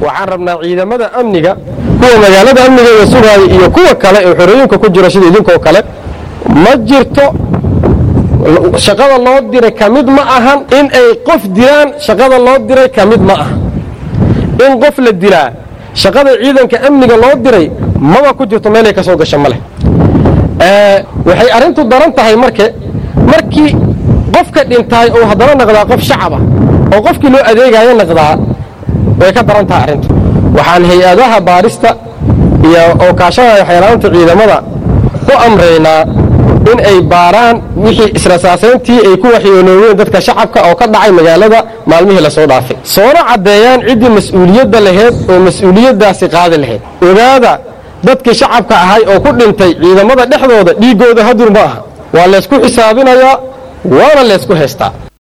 waxaan rabnaa ciidamada amniga kuwa magaalada amnigeeda sugaaya iyo kuwa kale ee xorooyinka ku jira sida idinkoo kale ma jirto shaqada loo diray ka mid ma ahan in ay qof dilaan shaqada loo diray ka mid ma aha in qof la dilaa shaqada ciidanka amniga loo diray maba ku jirto meelay ka soo gasha ma leh waxay arrintu daran tahay marke markii qofka dhintaay oo haddana naqdaa qof shacaba oo qofkii loo adeegaayo naqdaa way ka daran tahay arrintu waxaan hay-adaha baarista iyo oo kaashanaya xeelaanta ciidamada ku amraynaa in ay baaraan wixii israsaasayntii ay ku waxyoonooween dadka shacabka oo ka dhacay magaalada maalmihii lasoo dhaafay soona caddeeyaan ciddii mas-uuliyadda laheyd oo mas-uuliyaddaasi qaadi lahayd ogaada dadkii shacabka ahay oo ku dhintay ciidamada dhexdooda dhiiggooda hadur ma aha waa laysku xisaabinayaa waana laysku haystaa